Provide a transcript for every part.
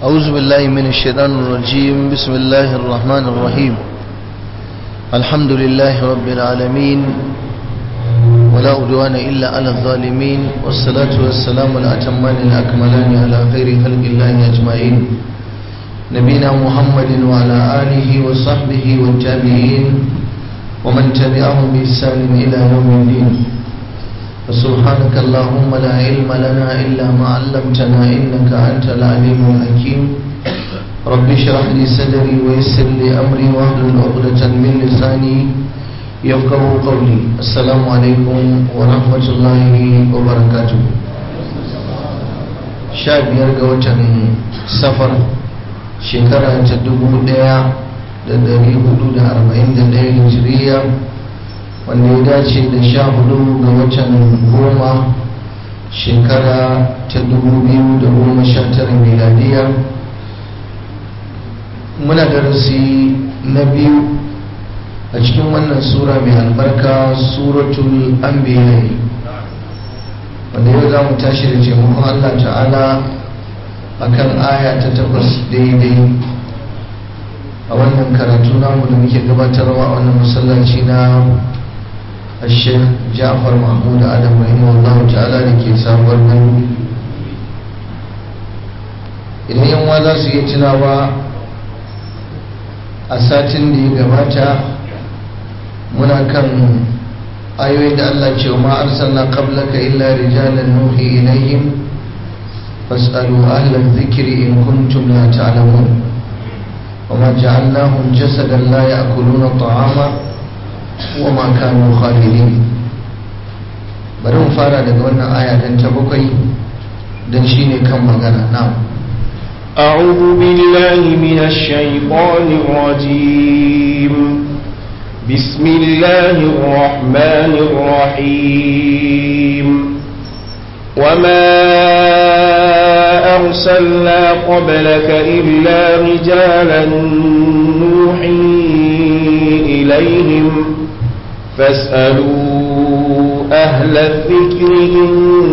أعوذ بالله من الشيطان الرجيم بسم الله الرحمن الرحيم الحمد لله رب العالمين ولا عدوان إلا على الظالمين والصلاة والسلام الأتمان الأكملان على خير خلق الله أجمعين نبينا محمد وعلى آله وصحبه والتابعين ومن تبعهم بإحسان إلى يوم الدين فسبحانك اللهم لا علم لنا إلا ما علمتنا إنك أنت العليم الحكيم رب اشرح لي صدري ويسر لي أمري واحلل عقدة من لساني يفقه قولي السلام عليكم ورحمة الله وبركاته شاب يرجع وتن سفر شكرا تدبو ديا da dari hudu da arba'in da ɗaya hijiriya wanda ya dace da sha hudu ga watan goma shekara ta dubu biyu da goma sha tara miladiya muna darasi na biyu a cikin wannan sura mai albarka suratul anbiya wanda yau za mu tashi da taimakon allah ta'ala akan aya ta takwas daidai a wannan karatu namu da muke gabatarwa a wannan masallaci na الشيخ جعفر محمود آدم رحمه الله تعالى لكي سابر من idan yan za su iya tunawa a satin da ya gabata muna kan ayoyi da Allah ce ma arsalna qablaka illa rijalan nuhi ilayhim fas'alu ahla dhikri in kuntum la ta'lamun وما جعلناهم جسدا لا يأكلون الطعام وما كانوا خالدين bari mu fara daga wannan aya dan ta bakwai dan shine kan magana na'am أعوذ بالله من الشيطان الرجيم بسم الله الرحمن الرحيم وما أرسلنا قبلك إلا رجالا نوحي إليهم فاسألوا أهل الذكر إن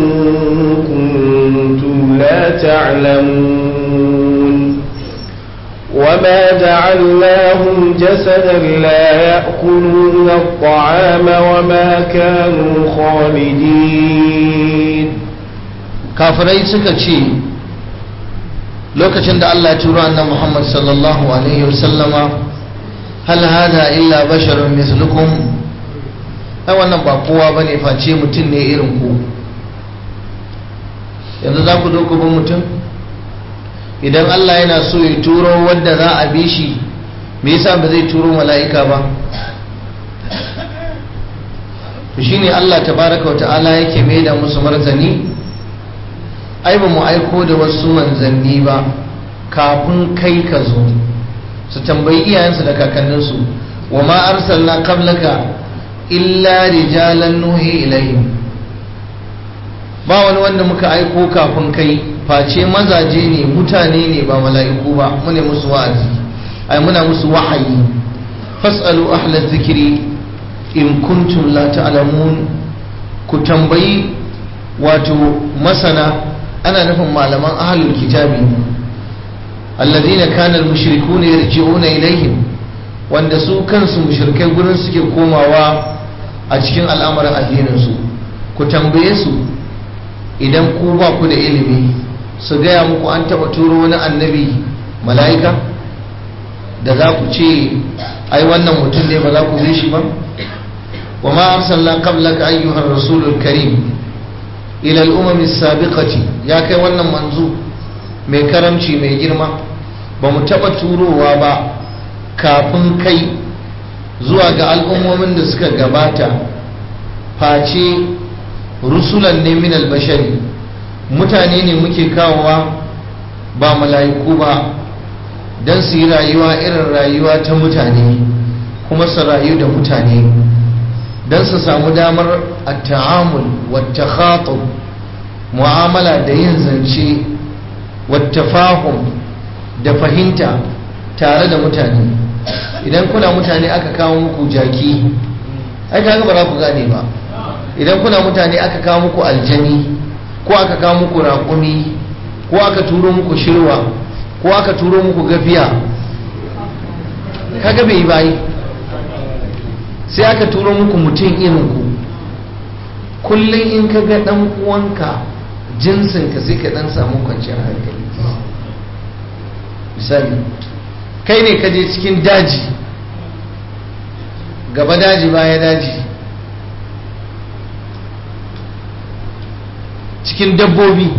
كنتم لا تعلمون وما جعلناهم جسدا لا يأكلون الطعام وما كانوا خالدين kafirai suka ce lokacin da Allah ya turo annabi Muhammad sallallahu alaihi wasallama hal hada illa basharun mislukum ai wannan ba kowa bane face mutum ne irin ku yanzu za ku zo ku bin mutum idan Allah yana so ya turo wanda za a bi shi me yasa ba zai turo mala'ika ba to shine Allah tabaraka wa ta'ala yake mai da musu martani ai ba mu aiko da wasu manzanni ba kafin kai ka zo su tambayi iyayensu da kakanninsu wa ma arsalna qablaka illa rijalan nuhi ilayhim ba wani wanda muka aiko kafin kai face mazaje ne mutane ne ba mala'iku ba mune musu wa'azi ai muna musu wahayi fasalu ahla zikiri in kuntum la ta'lamun ku tambayi wato masana ana nufin malaman ahlul kitabi alladhina kana al-mushrikuna yarji'una ilaihim wanda su kansu mushrikai gurin suke komawa a cikin al'amuran addinin su ku tambaye su idan ku ba ku da ilimi su gaya muku an taba turo wani annabi mala'ika da za ku ce ai wannan mutum ne ba za ku bi shi ba wa ma arsalna qablaka ayyuhar rasulul karim ila al'umami sabiqati ya kai wannan manzo mai karamci mai girma ba mu taɓa turowa ba kafin kai zuwa ga al'ummomin da suka gabata face rusulan ne min albashari mutane ne muke kawowa ba mala'iku ba don su yi rayuwa irin rayuwa ta mutane kuma su rayu da mutane don su samu damar a ta'amul wata khatub mu'amala da yin zance wata fahim da fahimta tare da mutane idan kuna mutane aka kawo muku jaki ai kaga ba za ku gane ba idan kuna mutane aka kawo muku aljani ko aka kawo muku raƙumi ko aka turo muku shirwa ko aka turo muku gafiya kaga bai yi bayi sai aka turo muku mutum irin ku kullum in ka ga dan uwanka jinsinka sai ka dan samu kwanciyar hankali misali kai ne ka je cikin daji gaba daji baya daji cikin dabbobi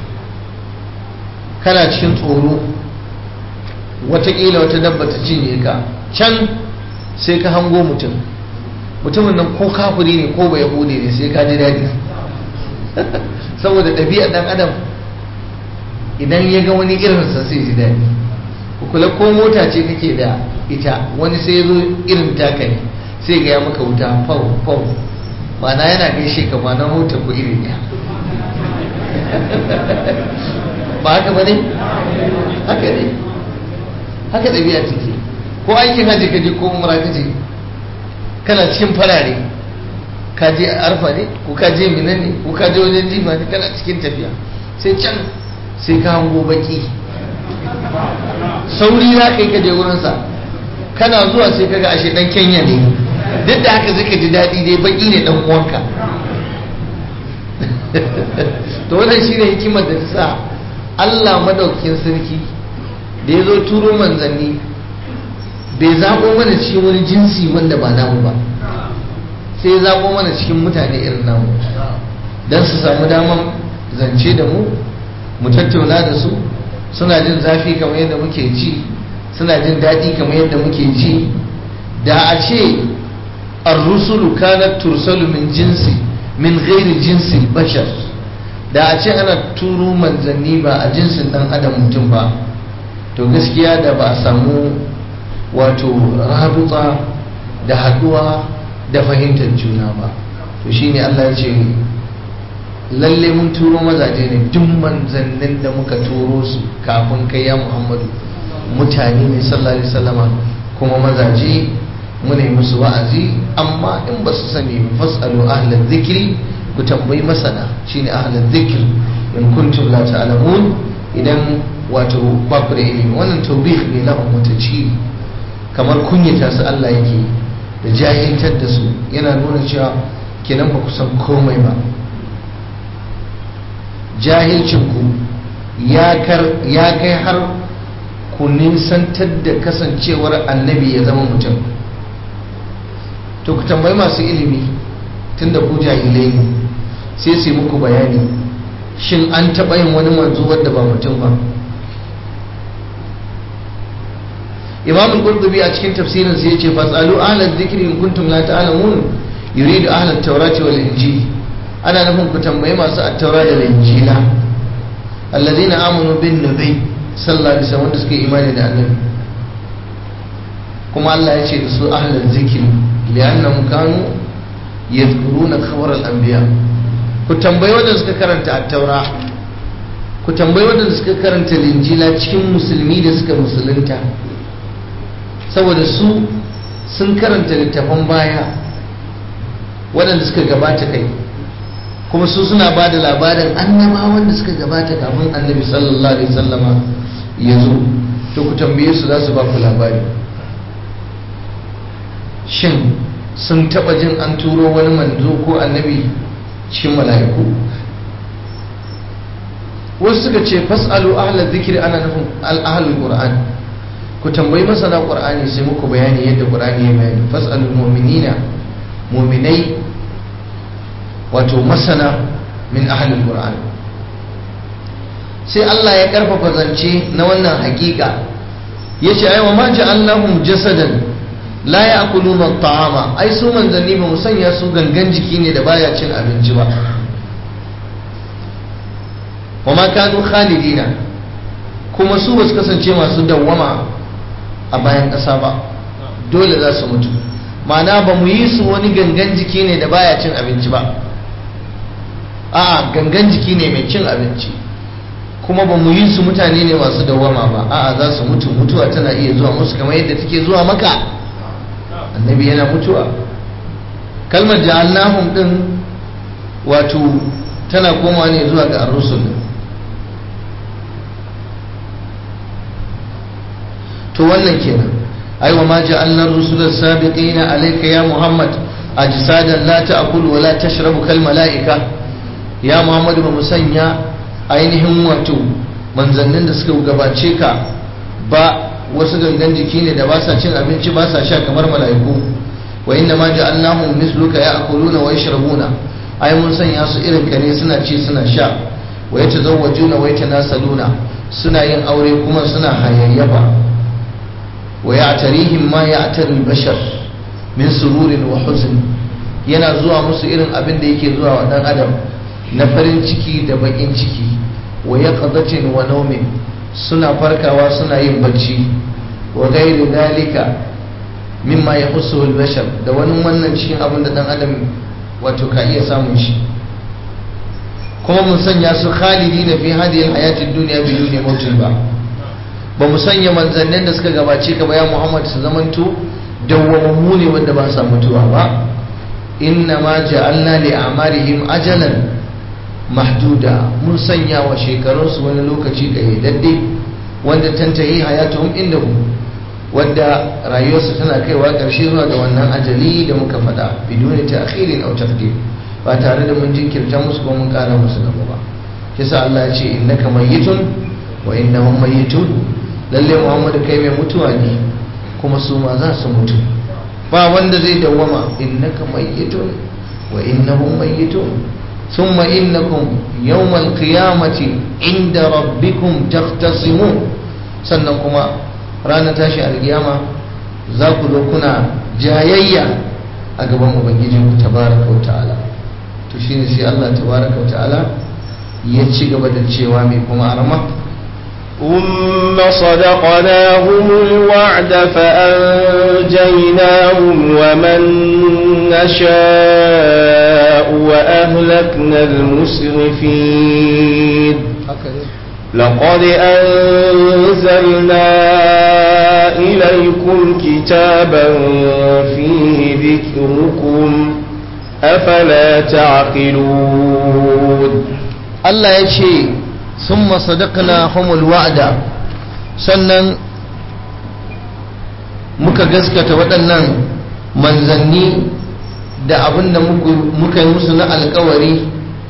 kana cikin tsoro watakila wata dabba ta cinye ka can sai ka hango mutum mutumin nan ko kafiri ne ko bai yahudi ne sai ka ji daɗi saboda ɗabi'ar ɗan adam idan ya ga wani irinsa sai ji daɗi kula ko mota ce kake da ita wani sai zo irin taka ne sai ga ya maka wuta fau fau ma'ana yana gaishe ka ma na mota ku iri ɗaya ba haka ba ne haka ne haka ɗabi'a take ko aikin hajji ka je ko umra ka je kana cikin farare ka je arfa ne ko ka je mina ne ko ka je wajen jifa ne kana cikin tafiya sai can sai ka hango baki sauri za ka yi ka je wurinsa kana zuwa sai ka ga ashe dan kenya ne duk da haka zai ka ji daɗi dai baki ne dan uwanka to wannan shine hikimar da ta sa Allah madaukakin sarki da ya zo turo manzanni bai zaɓo mana cikin wani jinsi wanda ba namu ba sai ya zaɓo mana cikin mutane irin namu don su samu daman zance da mu mu tattauna da su suna jin zafi kamar yadda muke ji suna jin daɗi kamar yadda muke ji da a ce ar-rusulu kanat tursalu min jinsi min ghairi jinsi bashar da a ce ana turo manzanni ba a jinsin dan adam mutum ba to gaskiya da ba a samu wato rabuta da haduwa da fahimtar juna ba to shine Allah ya ce lalle mun turo mazaje ne duk manzannin da muka turo su kafin kai ya Muhammadu mutane ne sallallahu alaihi wasallama kuma mazaje muna yi musu wa'azi amma in ba su sani fasalu ahlal zikri ku tambayi masana shine ahlal zikr in kuntum la ta'lamun idan wato ba ku da ilimi wannan tawbih ne lahum mutaci kamar kunyata su Allah yake da jahiltar da su yana nuna cewa kenan ba ku san komai ba jahilcinku ya kai har ku nisantar da kasancewar annabi ya zama mutum to ku tambayi masu ilimi tunda ku jahilai ne sai su yi muku bayani shin an taɓa yin wani manzo wadda ba mutum ba imam al-qurtubi a cikin tafsirin sai yace fasalu ahlal dhikri in kuntum la ta'lamun yuridu ahlat tawrati wal injil ana nufin ku tambayi masu at-taura da injila alladhina amanu bin nabi sallallahu alaihi wasallam da suke imani da annabi kuma Allah ya ce da su ahlal dhikri li'annahum kanu yadhkuruna khabar al-anbiya ku tambayi wanda suka karanta at-taura ku tambayi wanda suka karanta linjila cikin musulmi da suka musulunta saboda su sun karanta littafan baya waɗanda suka gabata kai kuma su suna ba da labarin annabawan da suka gabata kafin annabi sallallahu alaihi sallama ya zo to ku tambaye su za su ba ku labari shin sun taɓa jin an turo wani manzo ko annabi cikin mala'iku wasu suka ce fas'alu ahla zikiri ana nufin al-ahlul qur'an ku tambayi masana qur'ani sai muku bayani yadda qur'ani ya bayani fas'alul mu'minina mu'minai wato masana min ahlul qur'an sai Allah ya karfafa zance na wannan hakika yace ai wa ma ja'alnahum jasadan la ya'kuluna at-ta'ama ai su manzanni ba mu sanya su gangan jiki ne da baya cin abinci ba wa ma kanu khalidina kuma su ba su kasance masu dawwama a bayan ƙasa ba dole za su mutu ma'ana ba mu yi su wani gangan jiki ne da baya cin abinci ba a'a gangan jiki ne mai cin abinci kuma ba mu yi su mutane ne masu dawwama ba a'a za su mutu mutuwa tana iya zuwa musu kamar yadda take zuwa maka annabi yana mutuwa kalmar ja'alnahum din wato tana koma ne zuwa ga ar-rusul to wannan kenan ai wa ma ja'alna rusulal sabiqina alayka ya muhammad ajsadan la ta'kulu wa la tashrabu kal malaika ya muhammad ba musanya ainihin wato manzannin da suka gabace ka ba wasu gangan jiki ne da ba sa cin abinci ba sa sha kamar mala'iku wa inna ma ja'alnahum misluka ya'kuluna wa yashrabuna ai mun sanya su irin ka ne suna ci suna sha wa yatazawwajuna wa yatanasaluna suna yin aure kuma suna hayayyafa wa ya'tarihim ma ya'tari al-bashar min sururin wa huzn yana zuwa musu irin abin da yake zuwa wa dan adam na farin ciki da bakin ciki wa yaqdatin wa nawmin suna farkawa suna yin bacci wa ghairi dalika mimma yahussu al-bashar da wani wannan cikin abin da dan adam wato ka iya samun shi kuma mun sanya su khalidi na fi hadiyar hayatin duniya biyu ne mutum ba ba mu sanya manzannin da suka gabace ka ba ya muhammad su zamanto dawwamammu ne wanda ba sa mutuwa ba inna ma ja'alna li amarihim ajalan mahduda mun sanya wa shekarunsu wani lokaci kayyadadde wanda tantahi hayatuhum indahu wanda rayuwarsu tana kaiwa ƙarshe zuwa ga wannan ajali da muka faɗa biduni ta'khirin aw taqdim ba tare da mun jinkirta musu ko mun ƙara musu gaba ba kisa Allah ya ce innaka mayyitun wa innahum mayyitun lalle Muhammadu kai mai mutuwa ne kuma su ma za su mutu ba wanda zai dawwama innaka mayyitun wa innahum mayyitun ثم إنكم يوم القيامة عند ربكم تختصمون سنكما رانا تاشي القيامة ذاك كنا جايية أقبام أبنجيجم تبارك وتعالى تشيني سي الله تبارك وتعالى يتشي قبل الشيوامي كما أرمى ثم صدقناهم الوعد فأنجيناهم ومن نشاء وأهلكنا المسرفين لقد أنزلنا إليكم كتابا فيه ذكركم أفلا تعقلون الله يشي ثم صدقنا هم الوعد sannan muka gaskata waɗannan manzanni da abin da muka yi musu na alkawari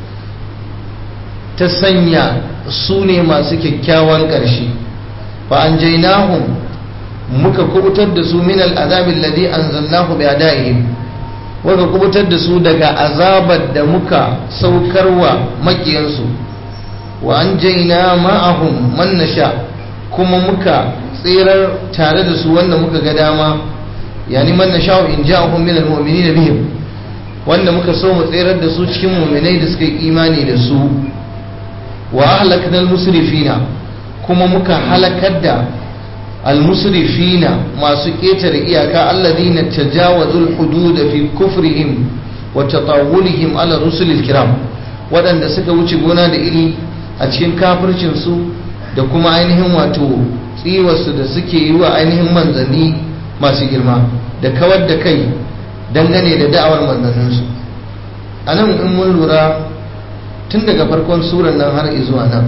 ta sanya su ne masu kyakkyawan ƙarshe fa an jainahum muka kubutar da su min al'azabin ladi an zannahu bi ada'ihim muka kubutar da su daga azabar da muka saukarwa makiyansu wa an jaina ma'ahum man nasha kuma muka tsirar tare da su wanda muka ga dama yani man nasha in ja'ahum min almu'minina bihim wanda muka so mu tsirar da su cikin mu'minai da suka yi imani da su wa ahlakna almusrifina kuma muka halakar da almusrifina masu ketare iyaka alladhina tajawazul hudud fi kufrihim wa tatawulihim ala rusulil kiram waɗanda suka wuce gona da iri a cikin kafircinsu da kuma ainihin wato tsiwarsu da suke yi wa ainihin manzanni masu girma da kawar da kai dangane da da'awar manzanninsu a nan in mun lura tun daga farkon suran nan har zuwa nan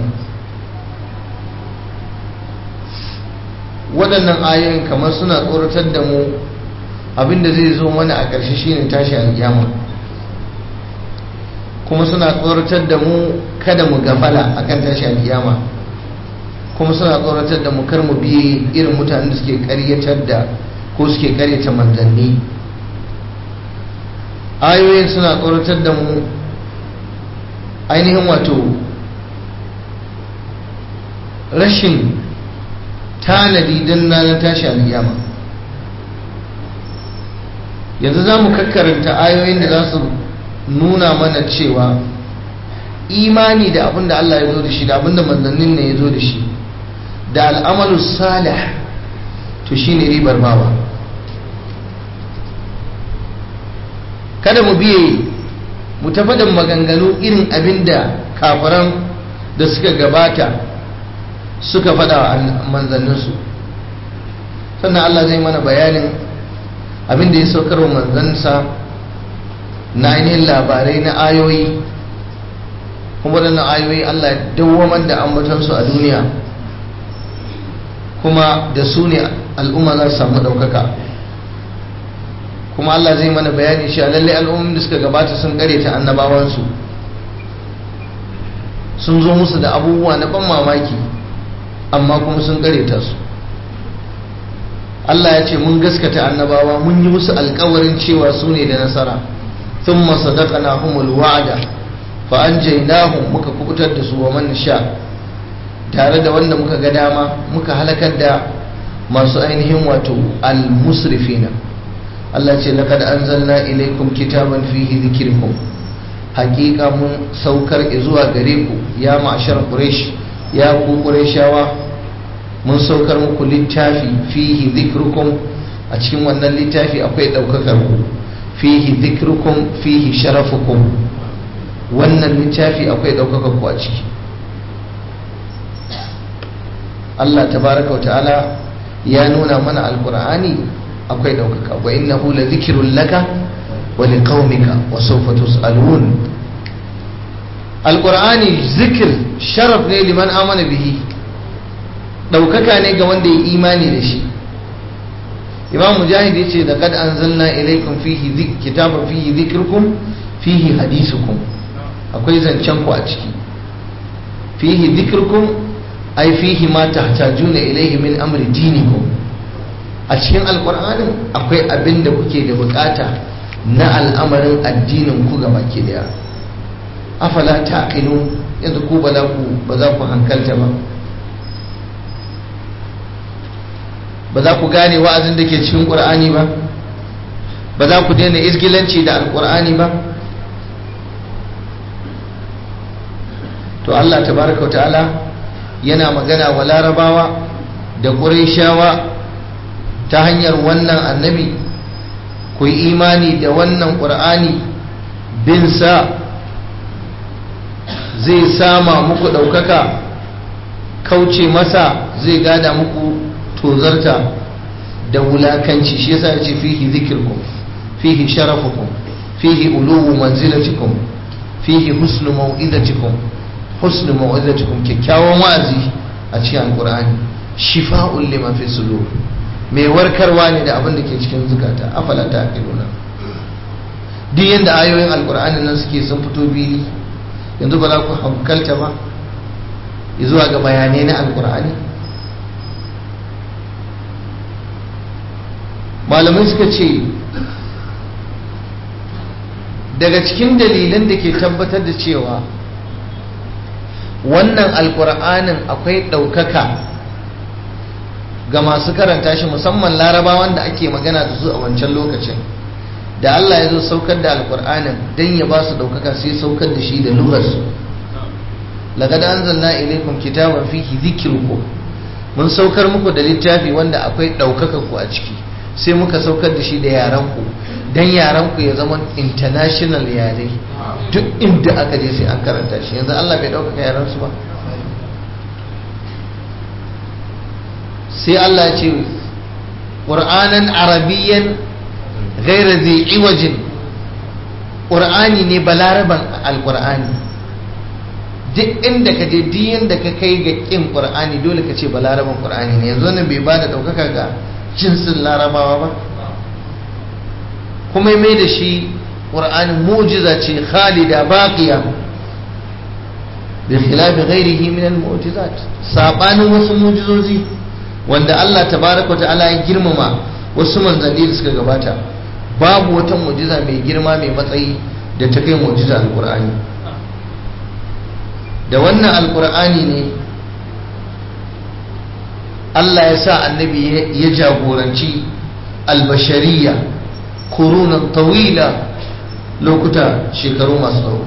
waɗannan ayoyin kamar suna tsoratar da mu abinda zai zo mana a ƙarshe shine tashi alƙiyama kuma suna tsoratar da mu kada mu gafala akan tashi alkiyama kuma suna tsoratar da mu kar mu biye irin mutanen da suke karyatar da ko suke karyata manzanni ayoyin suna tsoratar da mu ainihin wato rashin tanadi don ranar tashi alkiyama yanzu za mu kakkaranta ayoyin da za su nuna mana cewa imani da abin da Allah ya zo da shi da abin da manzannin ne ya zo da shi da al'amalu salih to shi ne ribar bawa kada mu biye mu tafadan maganganu irin abin da kafaran da suka gabata suka fada wa manzanninsu sannan Allah zai mana bayanin abin da ya saukar wa manzansa na ainihin labarai na ayoyi kuma waɗannan ayoyi Allah dawwamar da ambatansu a duniya kuma da su ne al'umma za su samu ɗaukaka kuma Allah zai mana bayani shi a lallai al'ummin da suka gabata sun ta annabawansu sun zo musu da abubuwa na ban mamaki amma kuma sun ta su Allah ya ce mun gaskata annabawa mun yi musu alkawarin cewa su ne da nasara sun masadaka na humul wa'ada fa an jainahum muka kubutar da su wa man sha tare da wanda muka ga dama muka halakar da masu ainihin wato al-musrifina Allah ce laqad anzalna ilaykum kitaban fihi dhikrukum haqiqa mun saukar zuwa gare ku ya ma'ashar quraish ya ku qurayshawa mun saukar muku littafi fihi dhikrukum a cikin wannan littafi akwai daukakar ku fihi dhikrukum fihi sharafukum wannan littafi akwai daukakar ku a ciki Allah tabaraka wa ta'ala ya nuna mana alqur'ani akwai daukaka wa innahu la dhikrun laka wa liqaumika wa sawfa tus'alun alqur'ani zikr sharaf ne liman amana bihi daukaka ne ga wanda ya imani da shi imam mujahid yace da kad anzalna ilaykum fihi kitaban fihi dhikrukum fihi hadisukum akwai zancen ku a ciki fihi dhikrukum ai fihi ma tahtajuna ilayhi min amri dinikum a cikin alqur'anin akwai abin da kuke da bukata na al'amarin addinin ku gaba ke daya afala taqilu yanzu ku ba za ku ba za ku hankalta ba ba za ku gane wa'azin da ke cikin qur'ani ba ba za ku daina izgilanci da alqur'ani ba to Allah tabaraka wa ta'ala yana magana wa larabawa da ƙureshawa ta hanyar wannan annabi ku yi imani da wannan ƙur'ani bin sa zai sama muku ɗaukaka kauce masa zai gada muku tozarta da wulakanci shi yasa ya ce fihi zikirkum fihi sharafukum fihi uluwu manzilatikum fihi husnu mau'izatikum husnu mau'izatikum kyakkyawan wa'azi a cikin alqur'ani shifa'un lima fi sudur mai warkarwa ne da abin da ke cikin zukata afala taqiluna duk yanda ayoyin alqur'ani nan suke sun fito biyu yanzu ba za ku hankalta ba zuwa ga bayanai na alqur'ani malamai suka ce daga cikin dalilan da ke tabbatar da cewa wannan alkur'anin akwai ɗaukaka ga masu karanta shi musamman larabawan da ake magana da su a wancan lokacin da Allah ya zo saukar da alkur'anin don ya ba su ɗaukaka sai saukar da shi da lurarsu lagad anzalna ilaikum kitaban fihi dhikrukum mun saukar muku da littafi wanda akwai ɗaukaka ku a ciki sai muka saukar da shi da yaran ku dan yaran ku ya zama international yare duk inda aka je sai an karanta shi yanzu Allah bai ɗaukaka yaran su ba sai Allah ya ce qur'anan arabiyyan ghayra dhi iwajin qur'ani ne balaraban alqur'ani duk inda ka je duk yanda ka kai ga kin qur'ani dole ka ce balaraban qur'ani ne yanzu nan bai bada daukaka ga jinsin larabawa ba kuma mai da shi qur'ani mu'jiza ce khalida baqiya bi khilafi ghairihi min al-mu'jizat sabanin wasu mu'jizozi wanda Allah tabaraka ta'ala ya girmama wasu manzanni da suka gabata babu wata mu'jiza mai girma mai matsayi da ta kai mu'jiza al-qur'ani da wannan alkur'ani ne Allah ya sa annabi ya jagoranci albashariya kurunan tawila lokuta shekaru masu tsawo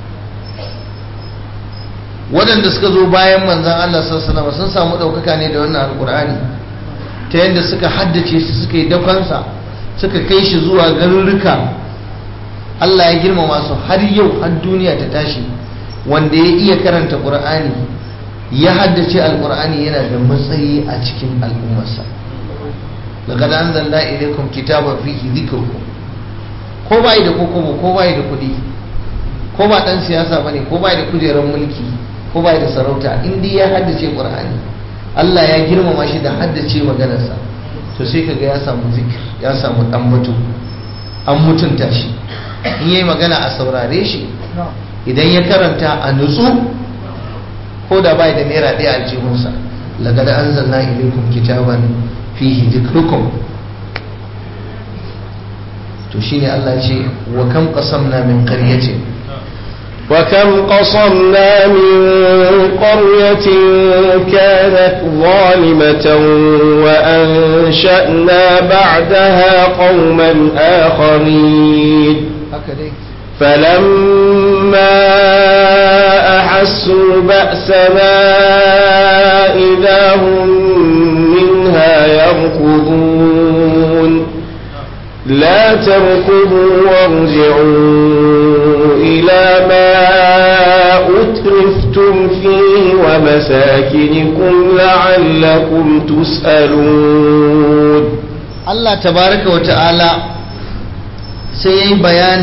waɗanda suka zo bayan manzan Allah sassanama sun samu ɗaukaka ne da wannan alkur'ani ta yadda suka haddace shi suka yi dakonsa suka kai shi zuwa garurruka Allah ya girmama su har yau har duniya ta tashi wanda ya iya karanta ƙur'ani ya haddace alƙur'ani yana da matsayi a cikin al'ummarsa laqad anzalna ilaykum kitaban fihi dhikrukum ko bai da kokobo ko bai da kuɗi ko ba dan siyasa bane ko bai da kujerar mulki ko bai da sarauta in dai ya haddace ƙur'ani Allah ya girmama shi da haddace maganarsa to sai kaga ya samu zikir ya samu dan mutu an mutunta shi in yayi magana a saurare shi idan ya karanta a nutsu ko da bai da naira ɗaya a jihunsa laqad anzalna ilaykum kitaban fihi dhikrukum to shine Allah ya ce wa kam qasamna min qaryatin وكم قصمنا من قرية كانت ظالمة وأنشأنا بعدها قوما آخرين فلما أحسوا بأسنا إذا هم منها يركضون لا تركضوا وارجعوا إلى ما أترفتم فيه ومساكنكم لعلكم تسألون الله تبارك وتعالى سيئي بيان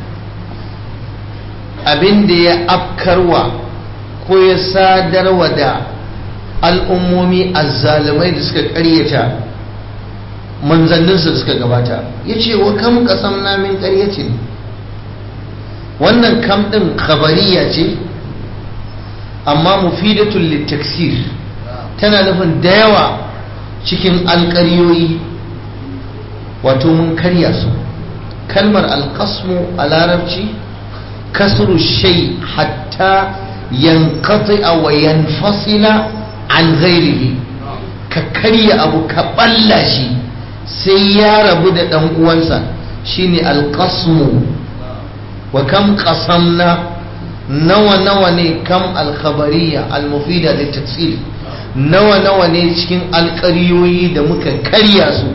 abin da ya afkarwa ko ya sadarwa da al'ummomi azzalumai da suka karyata manzanninsu da suka gabata ya ce wa kam kasam namin karyacin wannan kam ɗin khabariya ce amma mufidatul littaksir tana nufin da yawa cikin alƙaryoyi wato mun karya su kalmar alƙasmu a larabci kasru shay hatta yanqati wa yanfasila an ghairihi ka karya abu ka balla shi sai ya rabu da ɗan uwansa shine alƙasmu wa kam qasamna nawa nawa ne kam alkhabariya almufida da tafsir nawa nawa ne cikin alƙaryoyi da muka karya su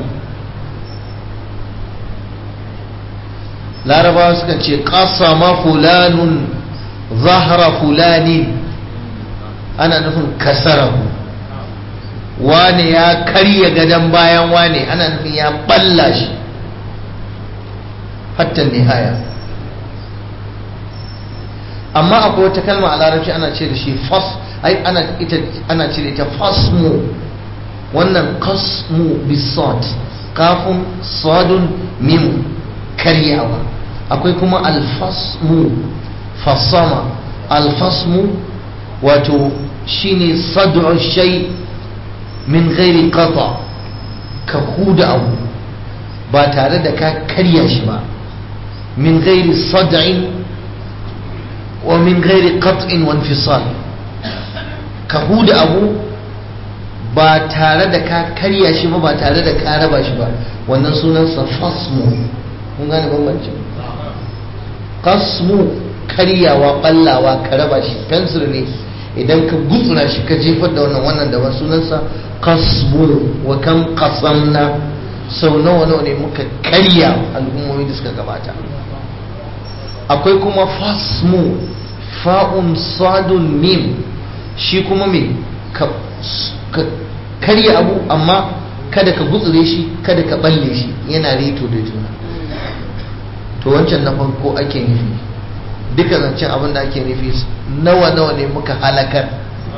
larabawa suka ce qasama fulanun zahra fulani ana nufin kasarahu wane ya karya gadon bayan wane ana nufin ya balla shi hatta nihaya amma akwai wata kalma a larabci ana ce da shi fas ai ana ita ana ce da ita fasmu wannan qasmu bisad kafun sadun mim karyawa akwai kuma alfasmu fasama alfasmu wato shine sad'u shay min ghairi qata ka huda abu ba tare da ka karya shi ba min ghairi sad'in wa min ghairi qat'in wa infisal ka huda abu ba tare da ka karya shi ba ba tare da ka raba shi ba wannan sunansa fasmu kun gane bambanci kasmu karyawa ballawa ka raba shi fensir ne idan ka gutsura shi ka jefar da wannan wannan da sunansa kasmu wa kam qasamna sau nawa nawa ne muka karya al'ummomi da suka gabata akwai kuma fasmu fa'un sadun mim shi kuma me ka karya abu amma kada ka gutsure shi kada ka balle shi yana reto da juna to wancan na farko ake nufi duka zancen abin da ake nufi nawa nawa ne muka halakar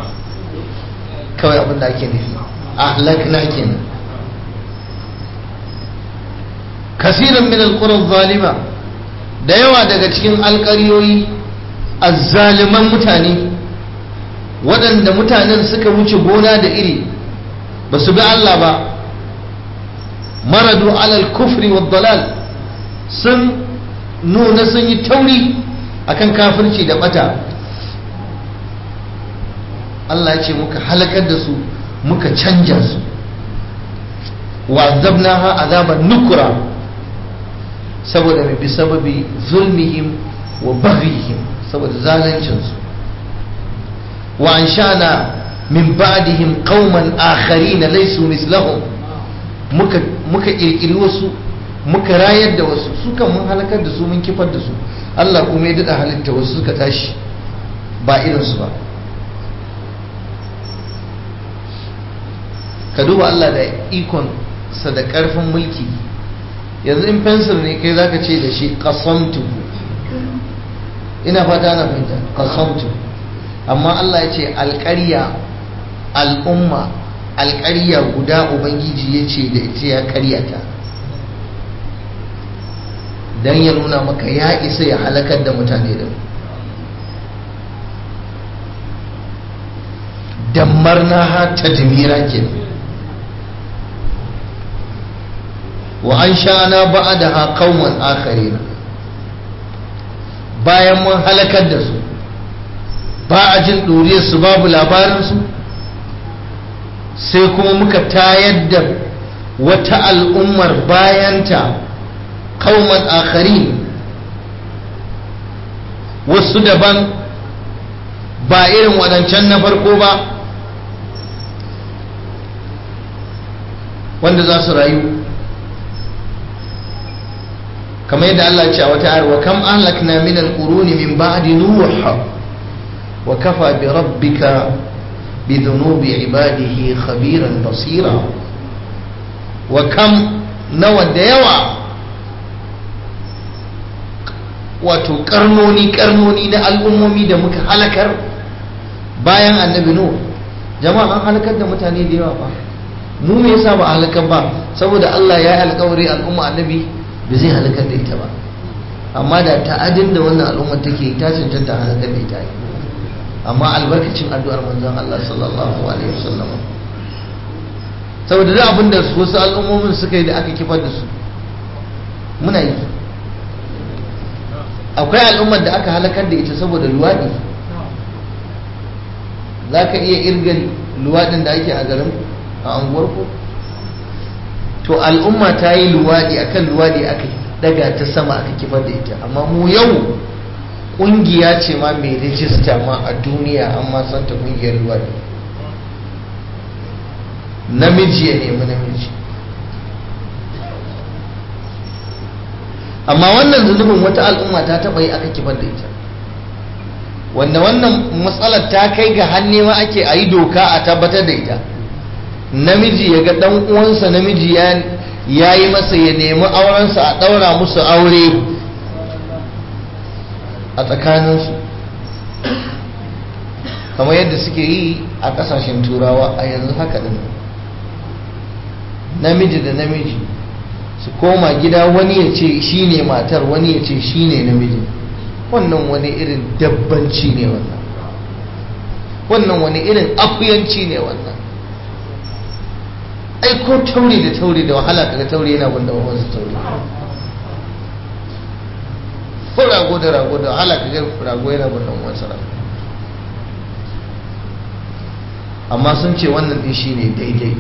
kawai abin da ake nufi ahlakna kenan kasirin min alquran zalima da yawa daga cikin alƙaryoyi azzaliman mutane waɗanda mutanen suka wuce gona da iri ba su bi Allah ba maradu alal kufri wa dalal sun nuna sun yi tauri akan kafirci da bata Allah ya ce muka halakar da su muka canja su wa azabnaha azaban nukura saboda mai bi sababi zulmihim wa baghihim saboda zaluncinsu wa anshana min ba'dihim qauman akharin laysu mislahum muka muka kirkiri wasu muka rayar da wasu su kan mun halakar da su mun kifar da su Allah kuma ya dada halitta wasu suka tashi ba irinsu ba ka duba Allah da ikon sa da karfin mulki yanzu in fensir ne kai zaka ce da shi qasamtu ina fata na fahimta qasamtu amma Allah ya ce alƙarya al'umma alƙarya guda ubangiji ya ce da ita ya karyata don ya nuna maka ya isa ya halakar da mutane da dammarna ha tadmira kenan wa an sha'ana ba'adaha qauman akharina bayan mun halakar da su ba a jin ɗuriyar su babu labarin su sai kuma muka tayar da wata al'ummar bayanta qauman akharin wasu daban ba irin waɗancan na farko ba wanda za su rayu kamar yadda Allah ce a wata ayar wa kam ahlakna min alquruni min ba'di nuh wa kafa bi rabbika bi dhunubi ibadihi khabiran basira wa kam nawa da yawa wato karnoni karnoni na al'ummomi da muka halakar bayan annabi nuh jama'a an halakar da mutane da yawa ba mu me yasa ba halakar ba saboda Allah ya yi alkawari al'umma annabi da zai halakar da ita ba amma da ta'adin da wannan al'ummar take ta cancanta halakar da ita amma albarkacin addu'ar manzon Allah sallallahu alaihi wasallam saboda da abin da wasu al'ummomin suka yi da aka kifar da su muna yi akwai al'ummar da aka halakar da ita saboda luwaɗi za ka iya irga luwaɗin da ake a garin a anguwarku to al'umma ta yi luwaɗi akan luwaɗi aka daga ta sama aka kifar da ita amma mu yau ƙungiya ce ma mai rijista ma a duniya an ma santa ƙungiyar luwaɗi namiji ya nemi namiji amma wannan zunubin wata al'umma ta taɓa yi aka kifar da ita wanda wannan matsalar ta kai ga hannu ma ake a yi doka a tabbatar da ita namiji ya ga dan uwansa namiji ya yi masa ya nemi aurensa a ɗaura musu aure a tsakaninsu kamar yadda suke yi a ƙasashen turawa a yanzu haka ɗin namiji da namiji su koma gida wani ya ce shi ne matar wani ya ce shi ne namiji wannan wani irin dabbanci ne wannan wannan wani irin akuyanci ne wannan ai ko tauri da tauri da wahala kaga tauri yana bunda wasu tauri ko rago da rago da wahala kaga rago yana bunda wasu rago amma sun ce wannan din shine daidai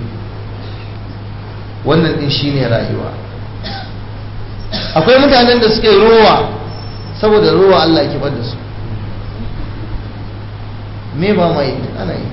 wannan din shine rayuwa akwai mutanen da suka yi rowa saboda rowa Allah ya kibar da su me ba mai ana yi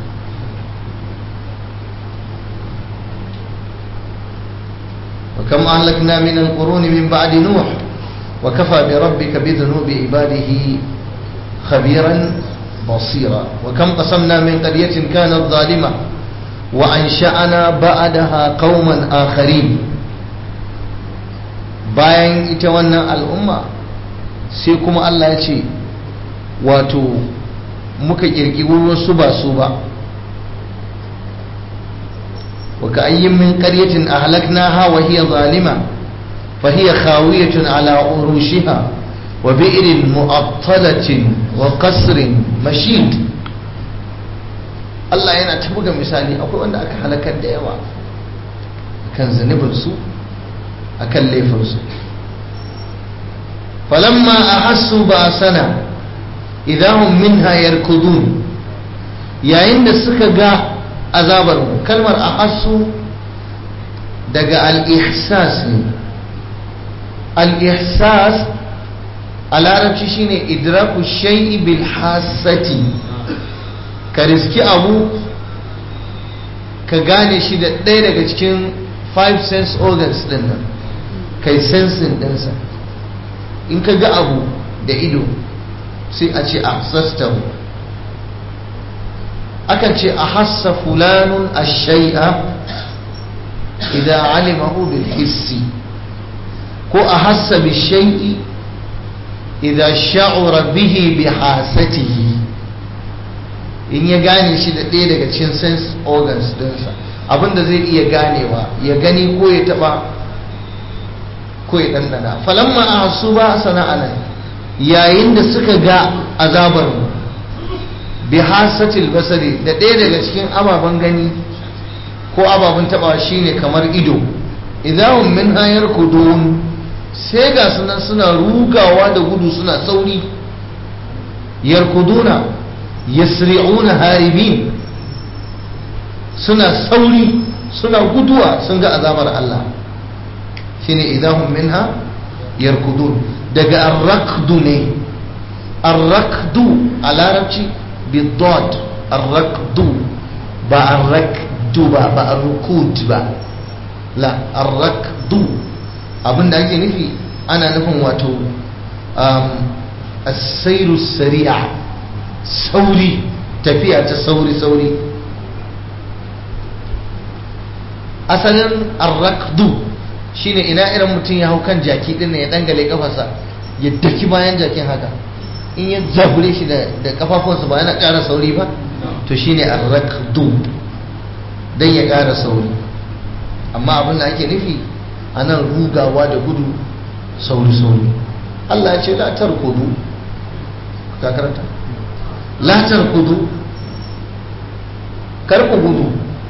وكم أهلكنا من القرون من بعد نوح وكفى بربك بذنوب عباده خبيرا بصيرا وكم قسمنا من قرية كانت ظالمة وأنشأنا بعدها قوما آخرين bayan ita wannan al'umma sai kuma Allah ya ce wato muka kirkiri wasu ba su ba وكأي من قرية أهلكناها وهي ظالمة فهي خاوية على عروشها وبئر مؤطلة وقصر مشيد Allah yana ta buga misali akwai wanda aka halakar da yawa akan zunubinsu akan laifinsu falamma a hassu ba sana idahun minha yarkudun yayin da suka ga azabar mu kalmar ahassu daga al-ihsas ne al-ihsas a larabci shine idraku shay'i bil hasati ka riski abu ka gane shi da ɗaya daga cikin five sense organs din nan kai sensin ɗinsa in ka ga abu da ido sai a ce ahsastahu akan ce a hassa fulanun a shai'a idan alimahu bil hissi ko a hassa bi shai'i idan sha'ura bihi bi hasatihi in ya gane shi da ɗaya daga cikin sense organs dinsa abinda zai iya ganewa ya gani ko ya taba ko ya ɗanɗana falamma a hasu ba sana'ana yayin da suka ga azabar mu bi hasatil basari da ɗaya daga cikin ababen gani ko ababen taba shine kamar ido idan min hayar kudun sai ga sunan suna rugawa da gudu suna sauri yarkuduna yasri'una haribin suna sauri suna guduwa sun ga azabar Allah shine idahum minha yarkudun daga arrakdu ne arrakdu a larabci bidod arrakdu ba arrakdu ba ba arrukud ba la arrakdu abinda ake nufi ana nufin wato asairu sari'a sauri tafiya ta sauri sauri asalin arrakdu shine ina irin mutum ya hau kan jaki din ya dangale kafarsa ya daki bayan jakin haka in ya zabure shi da kafafunsa ba yana ƙara sauri ba to shine arrakdu dan ya ƙara sauri amma abin da ake nufi a nan rugawa da gudu sauri-sauri Allah ya ce latar kudu ka karanta latar kudu karku gudu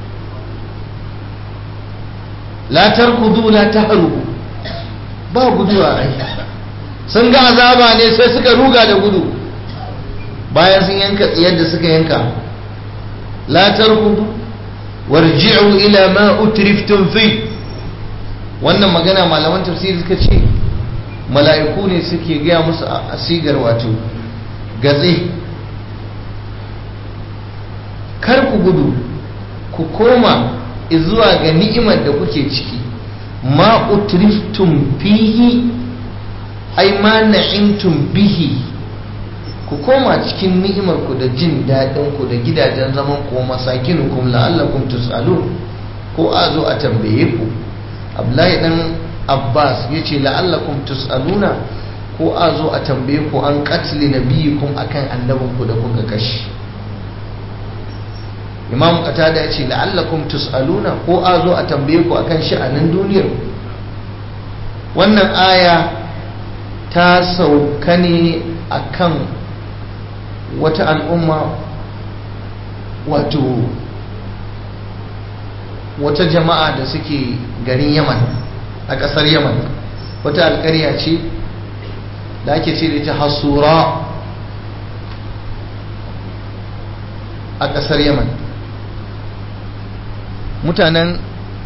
latar kudu la ta harubu ba guduwa ai sun ga azaba ne sai suka ruga da gudu bayan sun yanka yadda suka yanka latar kudu warji'u ila ma utriftum fi wannan magana malaman tafsiri suka ce mala'iku ne suke gaya musu a sigar wato gatse kar ku gudu ku koma zuwa ga ni'imar da kuke ciki ma utriftum fihi ai ma na'imtum bihi ku koma cikin ni'imar ku da jin daɗin ku da gidajen zaman ku masakinukum la'allakum tus'alun ko a zo a tambaye ku abdullahi dan abbas ya ce la'allakum tus'aluna ko a zo a tambaye ku an katli nabiyikum akan annabinku da kuka kashi imam qatada ya ce la'allakum tus'aluna ko a zo a tambaye ku akan sha'anin duniyar wannan aya ta sauka ne akan wata al'umma wato wata jama'a da suke garin yaman a ƙasar yaman wata alƙarya ce da ake ce da ita hasura a ƙasar yaman mutanen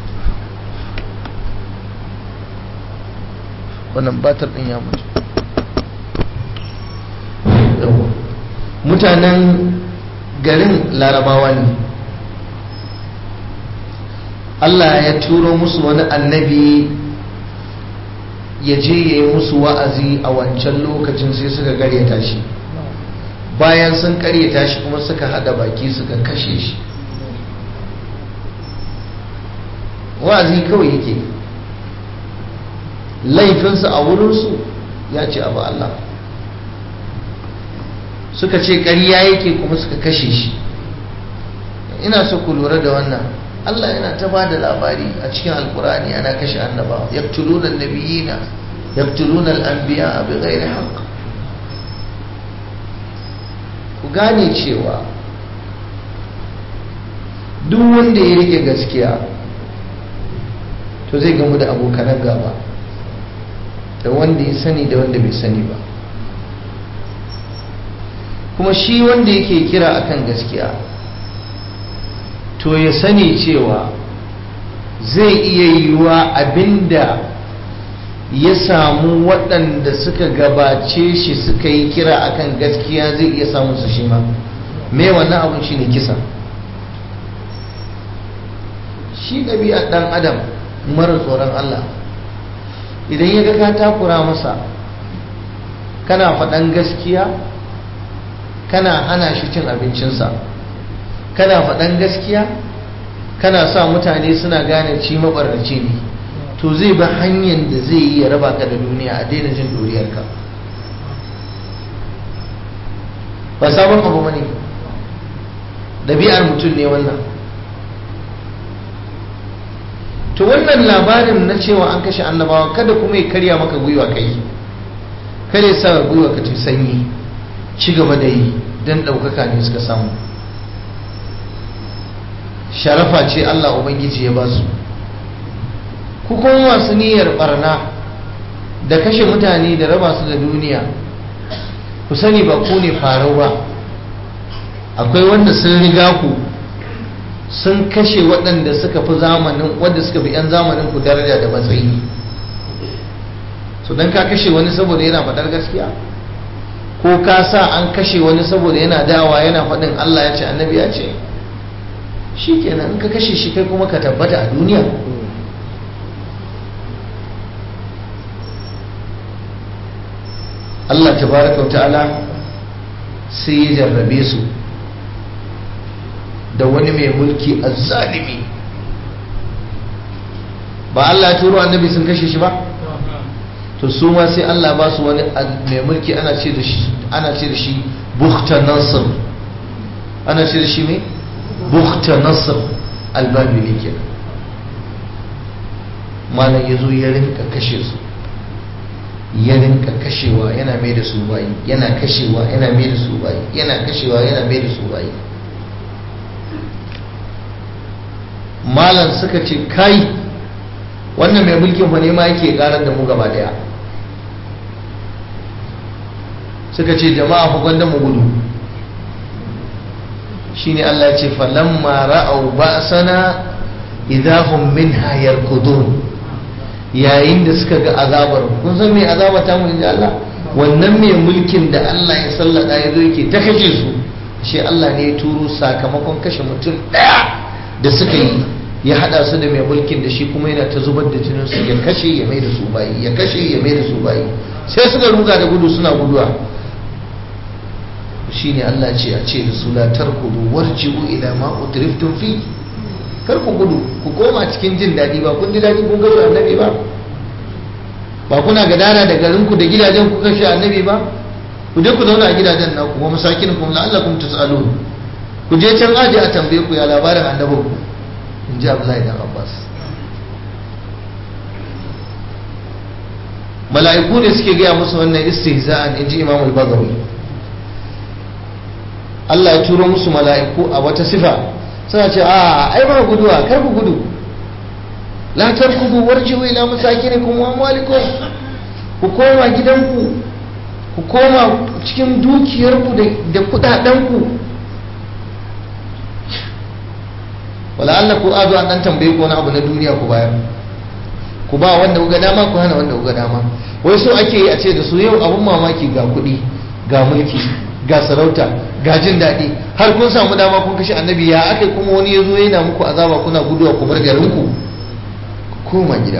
wannan batar ɗin ya mutu mutanen garin larabawa ne Allah ya turo musu wani annabi ya je ya yi musu wa'azi a wancan lokacin sai suka karyata shi bayan sun karyata shi kuma suka hada baki suka kashe shi wa'azi kawai yake laifinsa a wurinsu ya ce abu Allah suka ce ƙarya yake kuma suka kashe shi ina so ku lura da wannan Allah yana ta ba da labari a cikin alkurani ana kashe annabawa yaktuluna nabiyina yaktuluna al-anbiya bi ghairi haqq ku gane cewa duk wanda ya rike gaskiya to zai gamu da abokanan gaba da wanda ya sani da wanda bai sani ba kuma shi wanda yake kira akan gaskiya to ya sani cewa zai iya yiwuwa abinda ya samu waɗanda suka gabace shi suka yi kira akan gaskiya zai iya samun su shi ma me wannan abun shi ne kisa shi ɗabi'ar ɗan adam mara tsoron Allah idan ya ga ka takura masa kana faɗan gaskiya kana hana shi cin abincinsa kana faɗan gaskiya kana sa mutane suna gane ci mabarnaci ne to zai bi hanyar da zai yi ya raba ka da duniya a daina jin doriyarka ba sabon abu bane ɗabi'ar mutum ne wannan to wannan labarin na cewa an kashe annabawa kada kuma ya karya maka gwiwa kai kada ya sa gwiwa ka ce sanyi ci gaba da yi don ɗaukaka ne suka samu sharafa ce Allah Ubangiji ya ba su ku kuma masu niyyar barna da kashe mutane da raba su da duniya ku sani ba ku ne farau ba akwai wanda sun riga ku sun kashe waɗanda suka fi zamanin wanda suka fi 'yan zamanin ku daraja da matsayi so don ka kashe wani saboda yana faɗar gaskiya ko ka sa an kashe wani saboda yana dawa yana faɗin Allah ya ce annabi ya ce shi kenan in ka kashe shi kai kuma ka tabbata a duniya Allah tabaraka wa ta'ala sai ya jarrabe su da wani mai mulki azzalimi ba Allah ya turo annabi sun kashe shi ba to su ma sai Allah ba su wani mai mulki ana ce da shi ana ce da shi bukhta nasr ana ce da shi mai bukhta nasr albabili kenan malam yazo ya rinka kashe su ya rinka kashewa yana mai da su bayi yana kashewa yana mai da su bayi yana kashewa yana mai da su bayi malam suka ce kai wannan mai mulkin fa ne ma yake karar da mu gaba daya suka ce jama'a fa gwanda mu gudu shine Allah ya ce falamma ra'au ba'sana idahum minha yarkudun yayin da suka ga azabar kun san me azaba ta mu inda Allah wannan mai mulkin da Allah ya sallada ya zo yake ta kashe su shi Allah ne ya turo sakamakon kashe mutum daya da suka yi ya hada su da mai mulkin da shi kuma yana ta zubar da jinin su ya kashe ya mai da su bayi ya kashe ya mai da su bayi sai suka ruga da gudu suna guduwa shine Allah ce a ce da su la tarkudu warji'u ila ma utriftum fi kar ku gudu ku koma cikin jin daɗi ba kun ji daɗi kun kashe annabi ba ba kuna gadara da garin ku da gidajen ku kashe annabi ba ku je ku zauna a gidajen naku wa masakin kum la'allakum tas'alun ku je can aje a tambaye ku ya labarin annabin ku in ji Abdullahi dan Abbas mala'iku ne suke gaya musu wannan istihza'an in ji Imam al-Bazawi Allah ya turo musu mala'iku a wata sifa suna ce a ai ba guduwa kar ku gudu la tarkudu warji'u ila masakinikum wa amwalikum ku koma gidanku ku koma cikin dukiyarku da kudadenku wala Allah ku azo an dan tambaye ku wani abu na duniya ku bayar ku ba wanda kuga dama ku hana wanda kuga dama wai so ake yi a ce da su yau abun mamaki ga kuɗi ga mulki ga sarauta ga jin daɗi har kun samu dama kun kashe annabi ya aka kuma wani ya zo yana muku azaba kuna guduwa ku bar garinku ku koma gida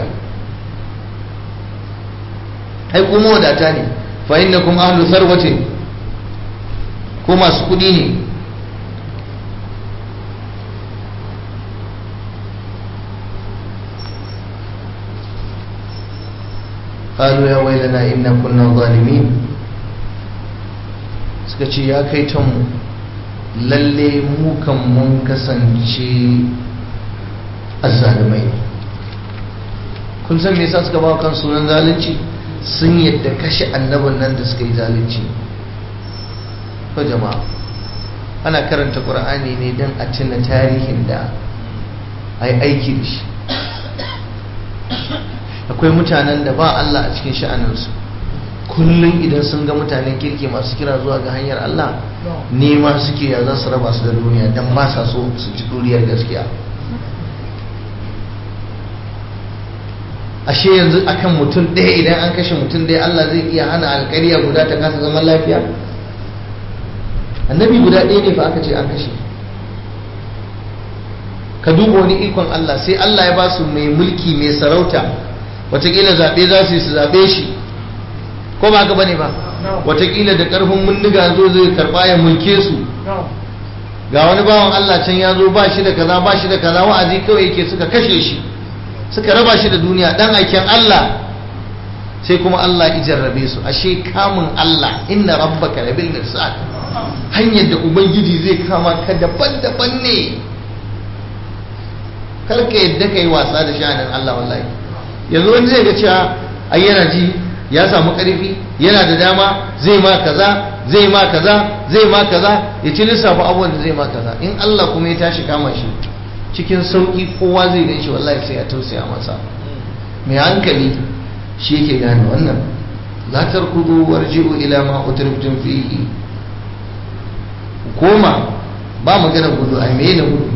ai kuma wadata ne fa innakum ahlu sarwatin ko masu kuɗi ne قالوا يا ويلنا إنا كنا ظالمين suka ce ya kai ta mu lalle mukan mun kasance azzalumai kun san me yasa suka ba kan sunan zalunci sun yadda kashe annabin nan da suka yi zalunci ko jama'a ana karanta qur'ani ne don a tuna tarihin da ai aiki da shi akwai mutanen da ba Allah a cikin sha'aninsu kullum idan sun ga mutanen kirki masu kira zuwa ga hanyar Allah nema suke ya za su raba su da duniya don ba sa so su ci duriyar gaskiya ashe yanzu akan mutum ɗaya idan an kashe mutum ɗaya Allah zai iya hana alƙariya guda ta kasa zaman lafiya annabi guda ɗaya ne fa aka ce an kashe ka duba wani ikon Allah sai Allah ya ba su mai mulki mai sarauta watakila zaɓe za su yi su zaɓe shi ko ba haka bane ba watakila da ƙarfin mundiga zo zai karɓa ya mulke su ga wani bawan Allah can ya zo ba shi da kaza ba shi da kaza wa'azi kawai yake suka kashe shi suka raba shi da duniya dan aikin Allah sai kuma Allah ya jarrabe su ashe kamun Allah inna rabbaka labil mirsad hanyar da ubangiji zai kama ka daban-daban ne kar ka yadda ka yi wasa da sha'anin Allah wallahi yanzu wani zai ga cewa ai yana ji ya samu karfi yana da dama zai ma kaza zai ma kaza zai ma kaza ya ci lissafa abubuwan da zai ma kaza in Allah kuma ya tashi kama shi cikin sauki kowa zai gan shi wallahi sai ya tausaya masa mai hankali shi yake gane wannan la tarkudu warji'u ila ma utriftum fihi koma ba magana gudu ai me ne gudu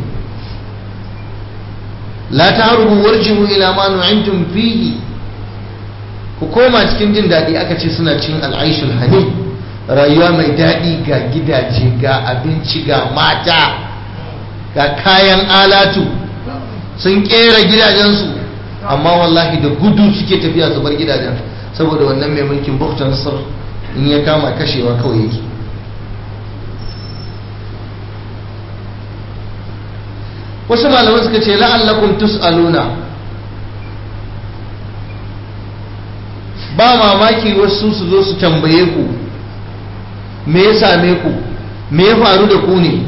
la ta'rubu warji'u ila ma nu'imtum fihi ku koma cikin jin daɗi aka ce suna cin al'aishul hani rayuwa mai daɗi ga gidaje ga abinci ga mata ga kayan alatu sun kera gidajensu amma wallahi da gudu suke tafiya su bar gidajen saboda wannan mai mulkin bukta nasar in ya kama kashewa kawai yake wasu malaman suka ce la'allakum tus'aluna ba mamaki wasu su zo su tambaye ku me ya same ku me ya faru da ku ne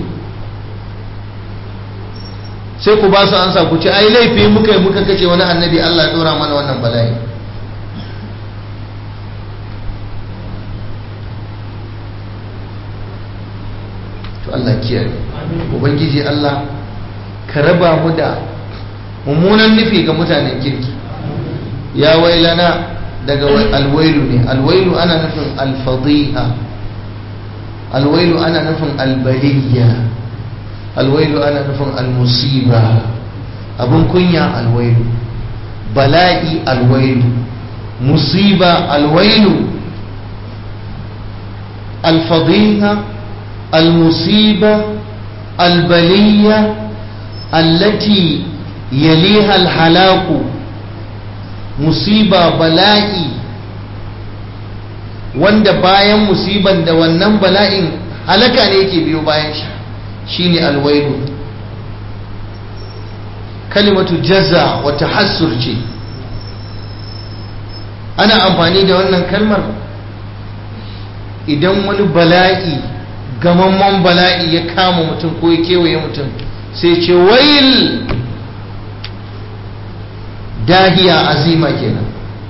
sai ku ba su ansa ku ce ai laifi muka yi muka kace wani annabi Allah ya dora mana wannan bala'i to Allah kiyaye ubangiji Allah ka raba mu da mummunan nufi ga mutanen kirki ya wailana daga alwailu ne alwailu ana nufin alfadiha alwailu ana nufin albaliya alwailu ana nufin almusiba abin kunya alwailu bala'i alwailu musiba alwailu alfadiha المصيبة البلية التي يليها الهلاك مصيبة بلائي wanda bayan musiban da wannan bala'in halaka ne yake biyo bayan shi shine alwailu kalimatu jaza wa tahassur ce ana amfani da wannan kalmar idan wani bala'i gamamman bala'i ya kama mutum ko ya kewaye mutum sai ce wail dahiya azima kenan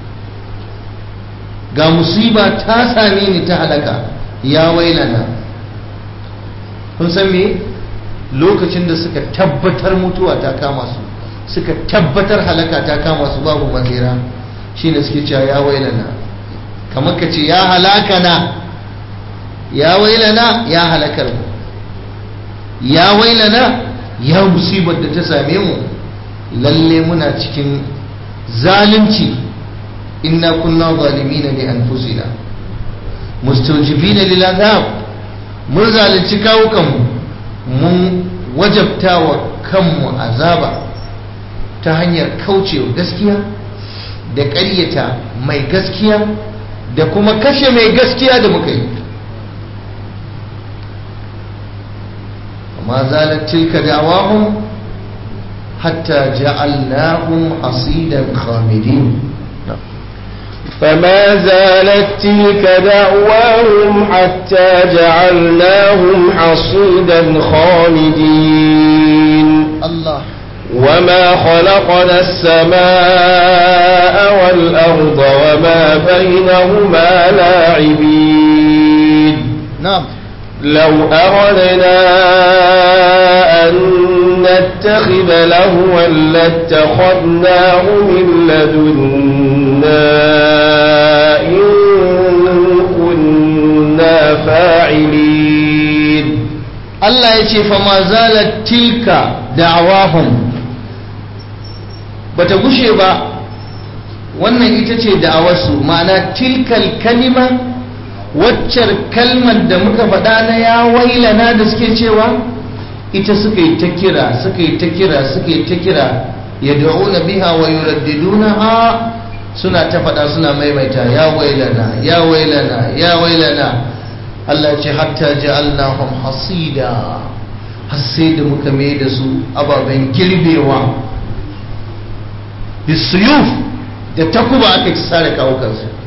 ga musiba ta same ni ta halaka ya wailana kun san me lokacin da suka tabbatar mutuwa ta kama su suka tabbatar halaka ta kama su babu mazira shine suke cewa ya wailana kamar ka ce ya halaka na ya wailana ya halakar mu ya wailana ya musibar da ta same mu lalle muna cikin zalunci inna kunna zalimina li anfusina mustajibina lil azab mun zalunci kawukan mun wajabta wa kanmu azaba ta hanyar kaucewa gaskiya da ƙaryata mai gaskiya da kuma kashe mai gaskiya da muka yi ما زالت تلك دعواهم حتى جعلناهم حصيدا خامدين فما زالت تلك دعواهم حتى جعلناهم حصيدا خامدين الله وما خلقنا السماء والأرض وما بينهما لاعبين نعم لو أردنا أن نتخذ لهوا لاتخذناه من لدنا إن كنا فاعلين Allah ya ce fa ma zalat tilka da'awahum bata gushe ba wannan ita ce da'awarsu ma'ana tilkal kalima waccar kalmar da muka faɗa na ya wailana da suke cewa ita suka yi ta kira suka yi ta kira suka yi ta kira ya da'una biha wa yuraddiduna ha suna ta faɗa suna maimaita ya wailana ya wailana ya wailana Allah ce hatta ja'alnahum hasida har sai da muka mai da su ababen girbewa bisuyuf da takuba aka ci sare kawukansu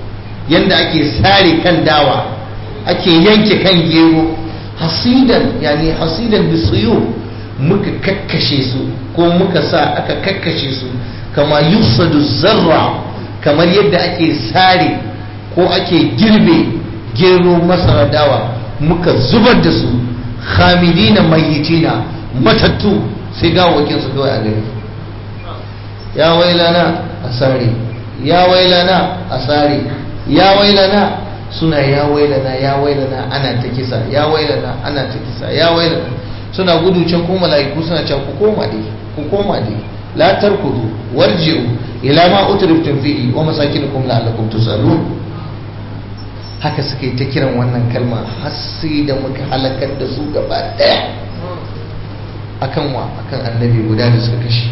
yanda ake sare kan dawa ake yanke kan gero hasidan yani hasidan bisuyu muka kakkashe su ko muka sa aka kakkashe su kama yusadu zarra kamar yadda ake sare ko ake girbe gero masara dawa muka zubar da su hamidina mayitina matattu sai gawakin su kawai a gari ya wailana a sare ya wailana a sare ya wailana suna ya wailana ya wailana ana ta kisa ya wailana ana ta kisa ya wailana suna gudu can ko mala'iku suna cewa ku koma dai ku koma dai la tarkudu warji'u ila ma utriftum fihi wa masakinukum la'allakum tusalun haka suka yi ta kiran wannan kalma har sai da muka halakar da su gaba daya akan wa akan annabi guda da suka kashe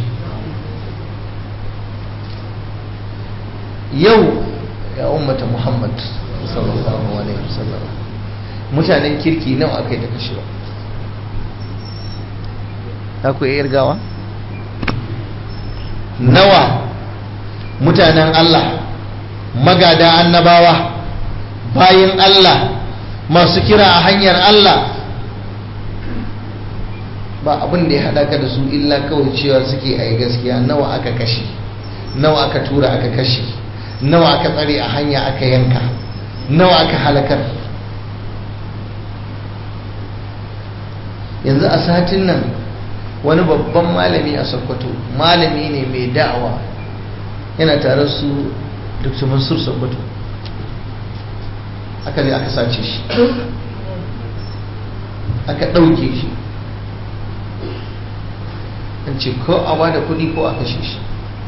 yau ya ummata muhammad sallallahu alaihi wasallam mutanen kirki nawa aka yi ta kashewa ta ku iya irgawa nawa mutanen Allah magada annabawa bayin Allah masu kira a hanyar Allah ba abin da ya haɗa ka da su illa kawai cewa suke a yi gaskiya nawa aka kashe nawa aka tura aka kashe nawa aka tsare a hanya aka yanka nawa aka halakar yanzu a satin nan wani babban malami a sokoto malami ne mai da'awa yana tare su dr mansur sokoto aka ne aka sace shi aka ɗauke shi an ce ko a bada kuɗi ko a kashe shi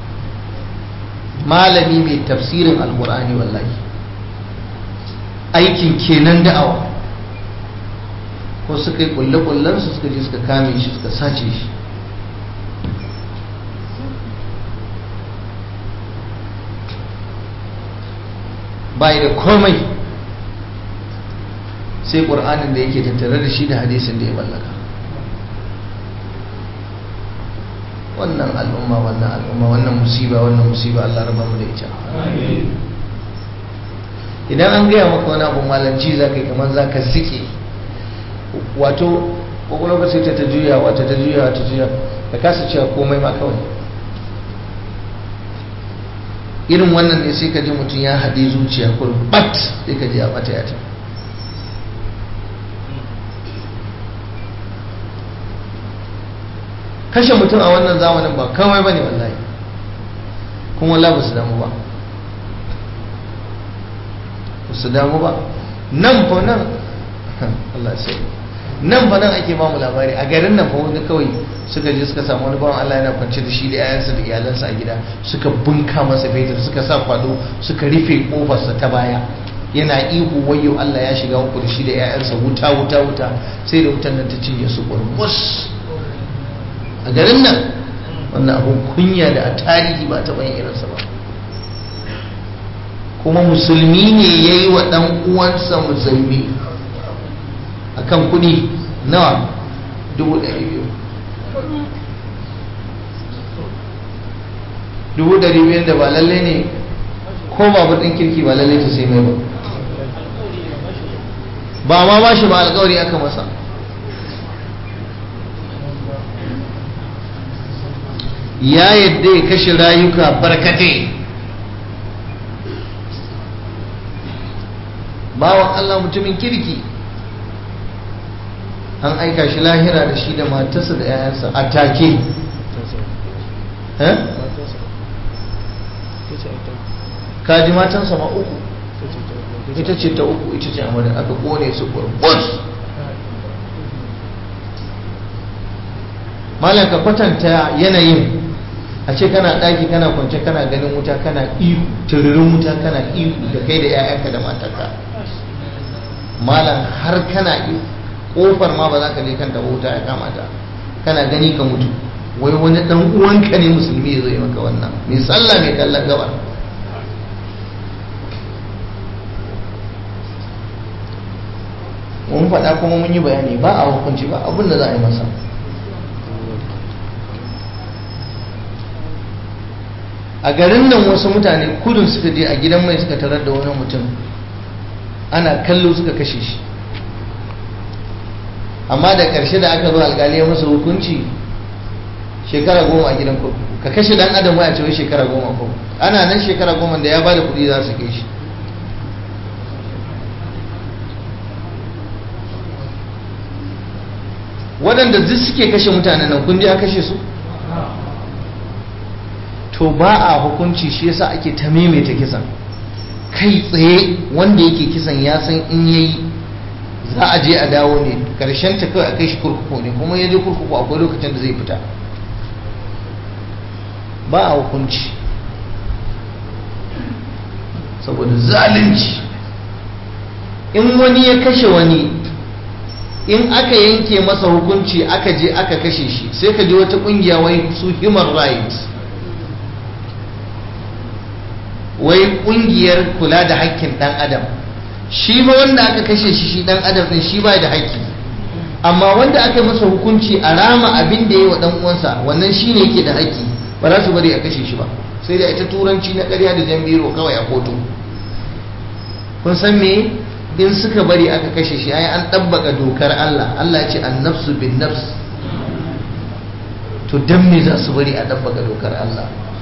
malami mai tafsirin alkur'ani wallahi aikin kenan da'awa ko suka yi kulle-kullensu suka je suka kame shi suka sace shi bai da komai sai ƙur'anin da yake tattare da shi da hadisin da ya mallaka wannan al'umma wannan al'umma wannan musiba wannan musiba Allah raba mu da ita idan an gaya maka wani abu malanci za ka yi kamar za ka sike wato kwakwalwa sai ta ta juya wata ta juya ta juya ka kasa cewa komai ma kawai irin wannan ne sai ka ji mutum ya haɗe zuciya kurbat sai ka ji a bata ya ta kashe mutum a wannan zamanin ba kawai ba ne wallahi kuma wallahi ba su damu ba ba su damu ba nan fa nan Allah sai nan fa nan ake bamu labari a garin nan fa wani kawai suka je suka samu wani bawan Allah yana kwance da shi da yayansa da iyalansa a gida suka bunka masa fetur suka sa kwado suka rufe kofarsa ta baya yana ihu wayo Allah ya shiga uku da shi da yayansa wuta wuta wuta sai da wutan nan ta cinye su kurmus a garin nan wannan abun kunya da a tarihi ba ta bayan irinsa ba kuma musulmi ne ya yi wa ɗan uwansa musulmi a kan kuɗi nawa dubu ɗari biyu dubu ɗari biyu da ba lalle ne ko babur ɗin kirki ba lalle ta sai mai ba ba ma ba shi ba alkawari aka masa ya yadda ya kashe rayuka barkatai bawan Allah mutumin kirki an aika shi lahira da shi da matarsa da 'ya'yansa a take kaji matansa ma uku ita ce ta uku ita ce amurin aka kone su kurbus malam ka kwatanta yanayin a ce kana ɗaki kana kwance kana ganin wuta kana ihu tururin wuta kana ihu da kai da 'ya'yanka da matarka malam har kana ihu kofar ma ba za ka je kanta ba wuta ya kamata kana gani ka mutu wai wani dan uwanka ne musulmi ya zo yi maka wannan mai sallah mai kallon gabar mun faɗa kuma mun yi bayani ba a hukunci ba abin da za a yi masa a garin nan wasu mutane kudin suka je a gidan mai suka tarar da wani mutum ana kallo suka kashe shi amma da ƙarshe da aka zo alƙali ya masa hukunci shekara goma a gidan kurkuku ka kashe dan adam waya cewa shekara goma ko ana nan shekara goma da ya bada kuɗi za su kai shi waɗanda duk suke kashe mutane nan kun je a kashe su to ba a hukunci shi yasa ake ta maimaita kisan kai tsaye wanda yake kisan ya san in yayi za a je a dawo ne karshen ta kawai a kai shi kurkuku ne kuma ya je kurkuku akwai lokacin da zai fita ba a hukunci saboda zalunci in wani ya kashe wani in aka yanke masa hukunci aka je aka kashe shi sai ka je wata kungiya wai su human rights wai kungiyar kula da haƙƙin ɗan adam shi ba wanda aka kashe shi shi ɗan adam ɗin shi ba da haƙƙi amma wanda aka masa hukunci a rama abin da ya yi wa ɗan uwansa wannan shi ne yake da haƙƙi ba za su bari a kashe shi ba sai da ita turanci na ƙarya da jan biro kawai a kotu kun san me in suka bari aka kashe shi ai an ɗabbaka dokar Allah Allah ya ce an nafsu bin nafs to dan me za su bari a ɗabbaka dokar Allah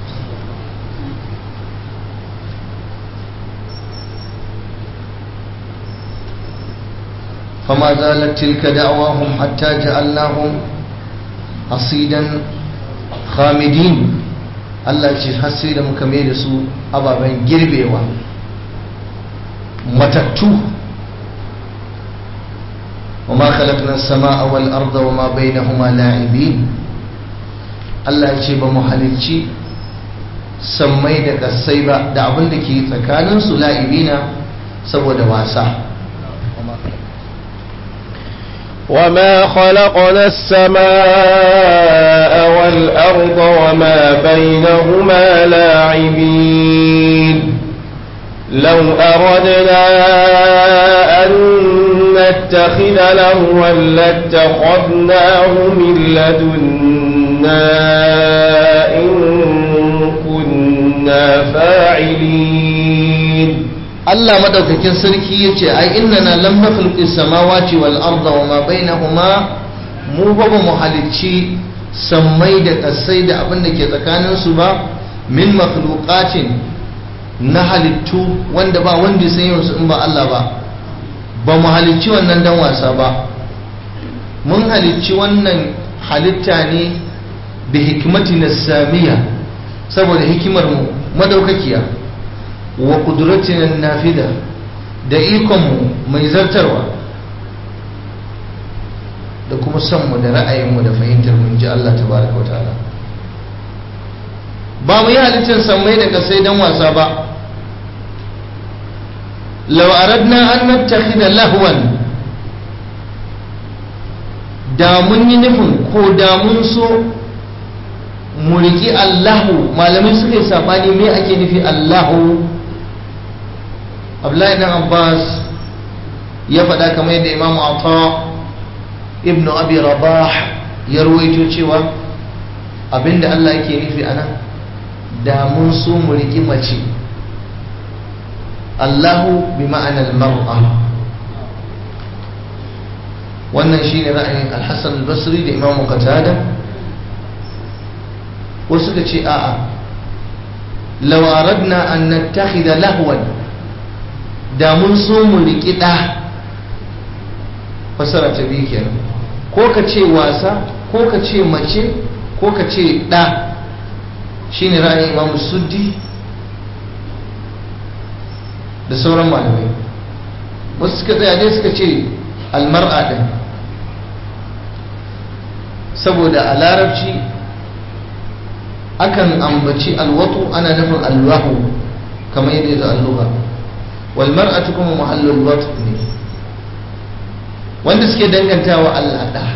فما زالت تلك دعواهم حتى جعلناهم حصيدا خامدين Allah ce har sai da muka mai da su ababen girbewa matattu وما خلقنا السماء والأرض وما بينهما لاعبين Allah ya ce ba mu halicci sammai da kasai ba da abin da ke tsakaninsu la'ibina saboda wasa وما خلقنا السماء والأرض وما بينهما لاعبين لو أردنا أن نتخذ لهوا لاتخذناه من لدنا إن كنا فاعلين Allah madaukakin sarki yace ai innana lam nakhluqi samawati wal arda wama bainahuma mu ba mu halicci sammai da kasai da abin da ke tsakanin su ba min makhluqatin na halittu wanda ba wanda san yau in ba Allah ba ba mu halicci wannan dan wasa ba mun halicci wannan halitta ne bi hikmatina samiya saboda hikimar mu madaukakiya wa kudratinan nafida da ikonmu mai zartarwa da kuma sonmu da ra'ayinmu da fahimtar mun ji Allah tabaraka ta'ala ba mu yi halittar sammai da kasai don wasa ba law aradna an nattakhidha lahwan da mun yi nufin ko da mun so mu riki Allahu malamai suka yi sabani me ake nufi Allahu abdullahi dan abbas ya faɗa kamar yadda imamu ata ibnu abi rabah ya ruwaito cewa abinda allah yake nufi a nan da mun so mu riƙi mace allahu bi ma'anar mar'a wannan shine ra'ayin alhassan al-basri da imamu qatada wasu ka ce a'a law aradna an nattakhidha lahwan da mun so mu riƙi ɗa fasara ta biyu kenan ko ka ce wasa ko ka ce mace ko ka ce ɗa shine ra'ayin imam suddi da sauran malamai wasu suka tsaya dai suka ce almar'a ɗin saboda a larabci akan ambaci alwatu ana nufin alwahu kamar yadda ya zo alluha walmar'atu kuma mahallul watu ne wanda suke dangantawa Allah da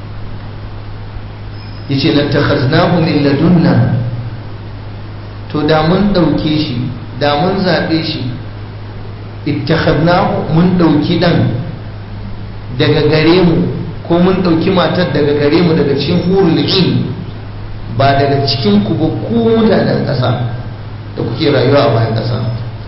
yace lattakhaznahu min ladunna to da mun dauke shi da mun zabe shi ittakhadnahu mun dauki dan daga gare mu ko mun dauki matar daga gare mu daga cikin hurul in ba daga cikin ku ba ku mutanen ƙasa kuke rayuwa a bayan ƙasa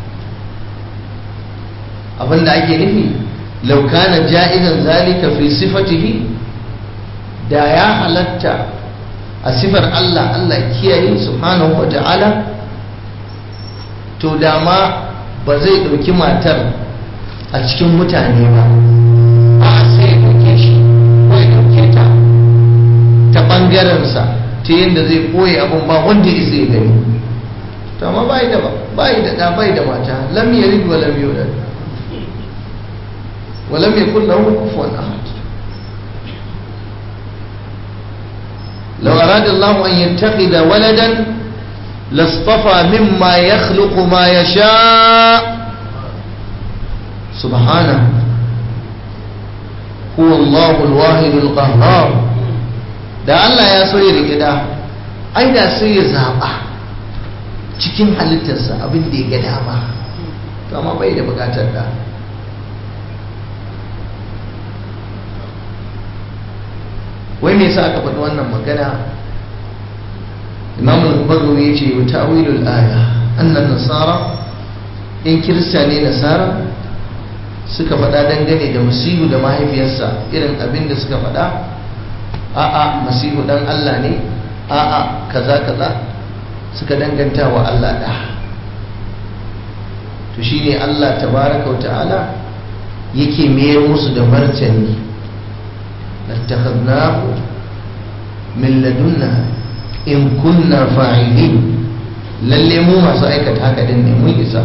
abinda ake nufi law kana ja'izan zalika fi sifatihi da ya halatta a sifar Allah Allah kiyaye subhanahu wa ta'ala to da ma ba zai ɗauki matar a cikin mutane ba a sai ya ɗauke shi ko ya ɗauke ta ta ɓangarensa ta yadda zai ɓoye abin ba wanda ya zai gani to amma bai da bai da ɗa bai da mata lam yalid wa lam yulad wa lam yakul lahu kufuwan ahad لو أراد الله أن يتخذ ولدا لاصطفى مما يخلق ما يشاء سبحانه هو الله الواحد القهار da Allah ya so ya rike da ai da sai ya zaba cikin halittarsa abin da ya ga dama to amma bai da bukatar da wai me yasa aka faɗi wannan magana imam al-bagawi yace wa ta'wilul aya annan nasara in kirista ne nasara suka faɗa dangane da masihu da mahaifiyarsa irin abin da suka faɗa a'a masihu dan Allah ne a'a kaza kaza suka danganta wa Allah da to shine Allah tabaraka wa ta'ala yake mayar musu da martani لاتخذناه من لدنا إن كنا فاعلين lalle mu masu aikata haka din ne mun isa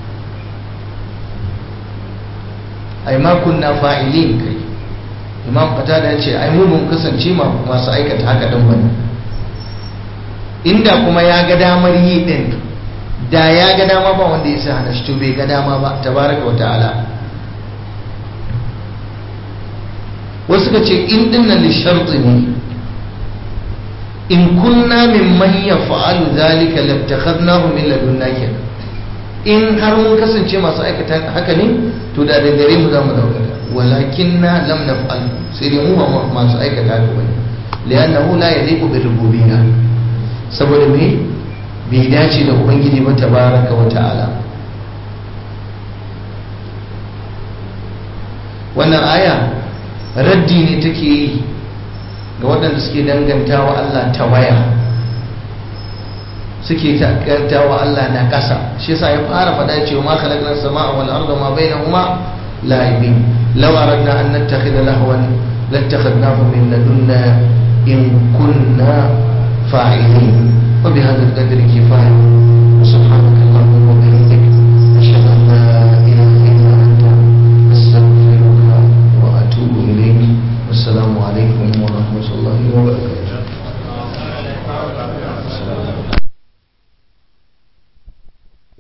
ai ma kunna fa'ilin kai imam qatada ya ce ai mu mun kasance masu aikata haka din bane inda kuma ya ga damar yi din da ya ga dama ba wanda ya sa hana shi to bai ga dama ba tabaraka wa ta'ala wasu ka ce in dinnan lisharti ne in kunna min man yaf'alu zalika lattakhadnahu min ladunna kenan in har mun kasance masu aikata haka ne to da da gare mu zamu dauka walakinna lam naf'al sai dai mu ba masu aikata haka bane li'annahu la yaliqu bi rububiyya saboda me bai dace da ubangiji ba tabaraka wa ta'ala wannan aya raddi ne take yi ga waɗanda suke danganta wa Allah ta waya suke danganta wa Allah na ƙasa shi yasa ya fara faɗa cewa ma khalaqna samaa wal arda ma bainahuma la'ibin law aradna an nattakhidha lahwan lattakhadnahu min ladunna in kunna fa'ilin wa bihadha al-qadri kifaya